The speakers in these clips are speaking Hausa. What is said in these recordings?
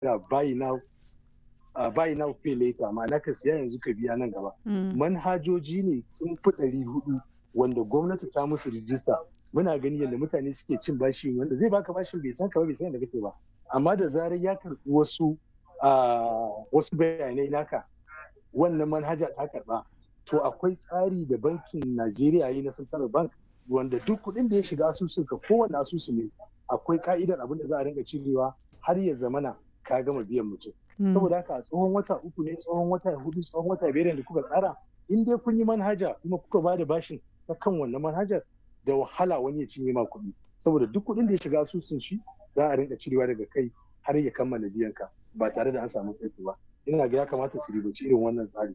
buy now uh, buy now pay later ma'ana ka siya yanzu ka biya nan gaba manhajoji ne sun fi ɗari hudu wanda gwamnati ta musu rijista muna gani yadda mutane suke cin bashi wanda zai baka bashin bai san ka ba bai san da kake ba amma da zarar ya karɓi wasu wasu bayanai naka wannan manhaja ta karɓa to akwai tsari da bankin Najeriya yi na Central Bank wanda duk kuɗin da ya shiga asusun ka kowane asusu ne akwai ka'idar abin da za a rinka cirewa har ya zamana ka gama biyan mutum. Saboda haka tsohon wata uku ne tsohon wata hudu tsohon wata biyar da kuka tsara in dai kun yi manhaja kuma kuka ba da bashin ta kan wannan manhajar da wahala wani ya cinye ma kuɗi saboda duk kuɗin da ya shiga asusun shi za a rinka cirewa daga kai har ya kammala biyan ka ba tare da an samu tsaiko ba ina ga ya kamata su ribaci irin wannan tsari.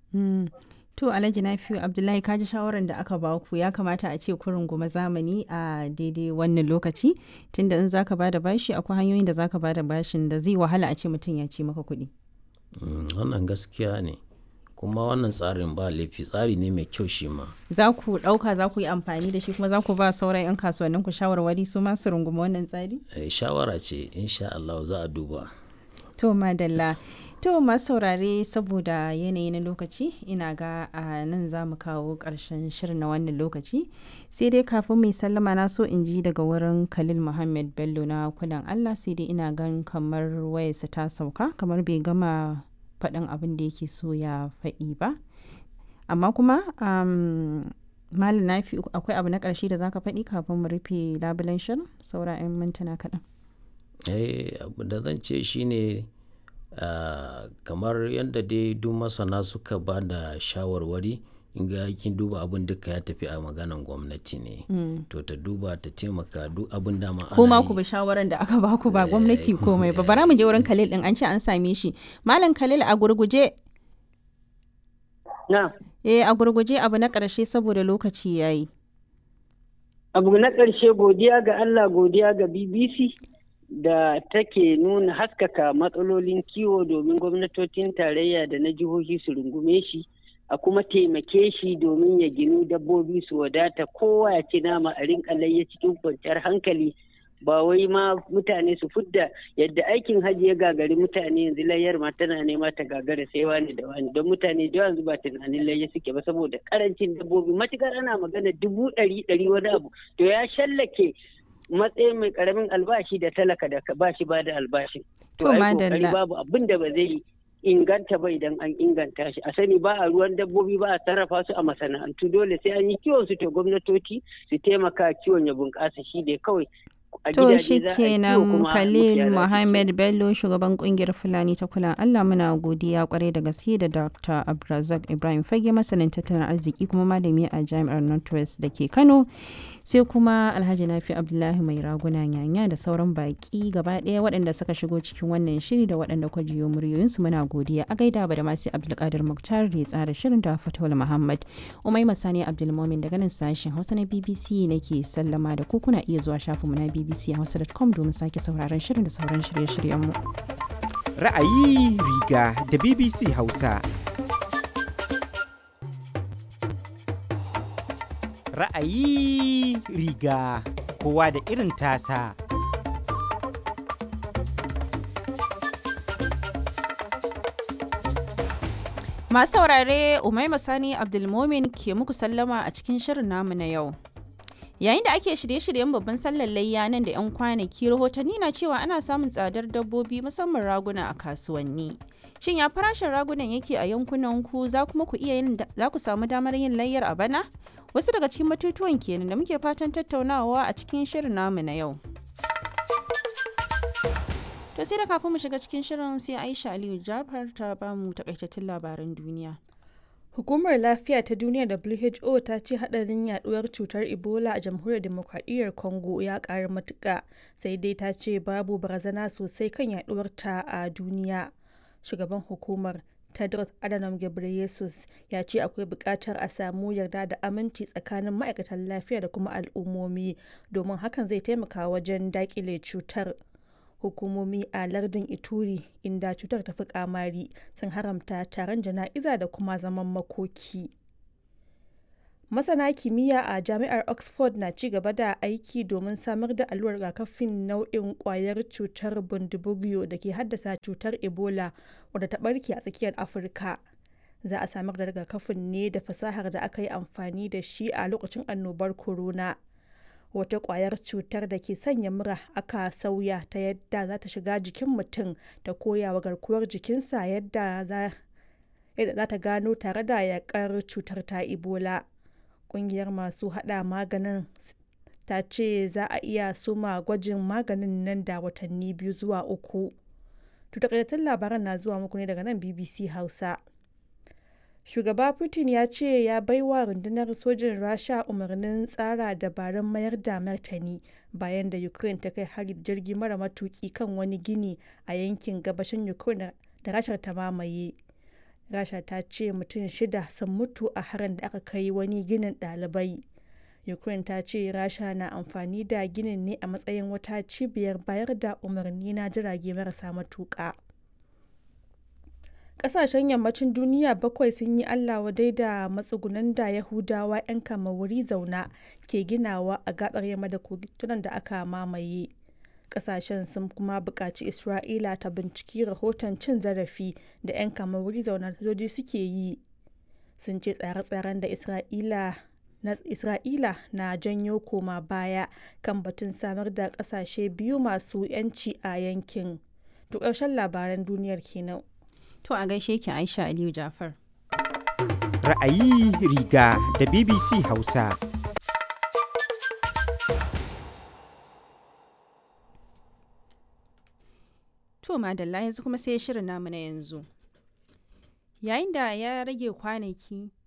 To Alhaji Nafiu Abdullahi kaji shawarar da aka ba ku ya kamata a ce kurin goma zamani a daidai wannan lokaci tunda in zaka bada bashi akwai hanyoyin da zaka bada bashin da zai wahala a ce mutum ya ci maka kuɗi. Wannan gaskiya ne kuma wannan tsarin ba laifi tsari ne mai kyau shi ma. Za ku ɗauka za ku yi amfani da shi kuma za ku ba sauran 'yan kasuwannin ku shawarwari su ma su runguma wannan tsari? Shawara ce insha Allah za a duba. To madalla. To masu saurare saboda yanayi na lokaci ina ga a nan za mu kawo ƙarshen shirin na wannan lokaci sai dai kafin mai sallama na so in ji daga wurin Khalil Muhammad Bello na kudan Allah sai dai ina gan kamar wayarsa ta sauka kamar bai gama faɗin abin da yake so ya faɗi ba amma kuma malam nafi akwai abu na ƙarshe da zaka faɗi kafin mu rufe labulen shirin saura 'yan mintuna kaɗan. eh abu da zan ce shine Uh, kamar yadda dai duk masana suka ba da shawarwari ga kin duba abin duka ya tafi a maganan gwamnati ne mm. to ta duba ta taimaka duk abin da ma kuma ku bi shawaran da aka baku ba gwamnati komai ba bara mu je wurin Khalil din an ce an same shi malam Khalil a gurguje na eh a gurguje abu na karshe saboda lokaci yayi abu na karshe godiya ga Allah godiya ga BBC da take nuna haskaka matsalolin kiwo domin gwamnatocin tarayya da na jihohi su rungume shi a kuma taimake shi domin ya ginu dabbobi su wadata kowa ya ci nama a rinka layya cikin kwanciyar hankali ba wai ma mutane su fudda yadda aikin hajji ya gagari mutane yanzu layyar ma tana nema ta gagara sai wani da wani don mutane da yanzu ba tunanin layya suke ba saboda karancin dabbobi matukar ana magana dubu ɗari ɗari wani abu to ya shallake matsayin mai karamin albashi da talaka da ba shi ba da albashin. To madalla. babu abin da ba zai inganta ba idan an inganta shi. A sani ba a ruwan dabbobi ba a sarrafa su a masana'antu dole sai an yi kiwon su to gwamnatoci su taimaka kiwon ya bunƙasa shi ne kawai. To shi kenan Khalil Muhammad Bello shugaban kungiyar Fulani ta kula Allah muna godiya kwarai da gaske da Dr. Abdulrazak Ibrahim Fage masanin tattalin arziki kuma malami a Jami'ar Northwest da ke Kano. sai kuma alhaji nafi abdullahi mai raguna yanya da sauran baki gaba ɗaya waɗanda suka shigo cikin wannan shiri da waɗanda kwa jiyo muryoyinsu muna godiya a gaida ba da masu abdulkadir muktar da ya tsara shirin da fatawul muhammad umai masani abdulmomin daga nan sashen hausa na bbc nake sallama da ku kuna iya zuwa shafinmu na bbc hausa.com domin sake sauraron shirin da sauran shirye-shiryenmu ra'ayi riga da bbc hausa ra'ayi riga kowa da irin tasa. Masu saurare Umaima Sani Abdulmomin ke muku sallama a cikin shirin namu na yau. Yayin da ake shirye-shiryen babban sallar layya nan da 'yan kwanaki rahotanni na cewa ana samun tsadar dabbobi musamman raguna a kasuwanni. Shin ya farashin ragunan yake a yankunan ku za kuma ku iya yin za ku samu damar yin layyar a bana? wasu daga cikin batutuwan kenan da muke fatan tattaunawa a cikin shirin namu na yau to sai da kafin mu shiga cikin shirin sai aisha aliyu jafar ta bamu takaitattun labaran duniya Hukumar Lafiya ta Duniya WHO ta ce hadarin yaduwar cutar Ebola a Jamhuriyar Demokradiyyar Congo ya ƙara matuƙa sai dai ta ce babu barazana sosai kan yaduwar ta a duniya. Shugaban hukumar Tedros Adhanom Ghebreyesus ya ce akwai buƙatar a samu yarda da aminci tsakanin ma'aikatan lafiya da kuma al'ummomi domin hakan zai taimaka wajen daƙile cutar. Hukumomi a lardin Ituri inda cutar ta fi kamari sun haramta taron jana'iza da kuma zaman makoki. masana kimiyya a jami'ar oxford na ci gaba da aiki domin samar da allurar rigakafin nau'in kwayar cutar bundibugyo da ke haddasa cutar ebola wadda ta barke a tsakiyar afirka za a samar da rigakafin ne da fasahar da aka yi amfani da shi a lokacin annobar corona wata kwayar cutar da ke sanya mura aka sauya ta yadda za ta shiga jikin mutum ta koya wa garkuwar jikinsa yadda za ta gano tare da yakar cutar ta ebola kungiyar masu hada maganin ta ce za a iya suma gwajin maganin nan da watanni biyu zuwa uku takaitattun labaran na zuwa muku ne daga nan bbc hausa shugaba putin ya ce ya baiwa rundunar sojin rasha umarnin tsara dabarun mayar da martani bayan da ukraine ta kai hari jirgi mara matuki kan wani gini a yankin gabashin ukraine da rashar ta mamaye rasha ta ce mutum shida sun mutu a harin da aka kai wani ginin ɗalibai ukraine ta ce rasha na amfani da ginin ne a matsayin wata cibiyar bayar da umarni na jirage marasa matuƙa ƙasashen yammacin duniya bakwai sun yi allah wadai da matsugunan da yahudawa 'yan kama wuri zauna ke ginawa a gabar yamma da kogunan da aka mamaye kasashen sun kuma buƙaci isra'ila ta binciki rahoton cin zarafi da 'yan kama wuri zauna sojoji suke yi sun ce tsare-tsaren da isra'ila na isra'ila na janyo koma baya kan batun samar da ƙasashe biyu masu 'yanci a yankin to ƙarshen labaran duniyar kenan to a gaishe ki aisha aliyu jafar ra'ayi riga da bbc hausa To madalla yanzu kuma sai shirin namu na yanzu. Yayin da ya rage kwanaki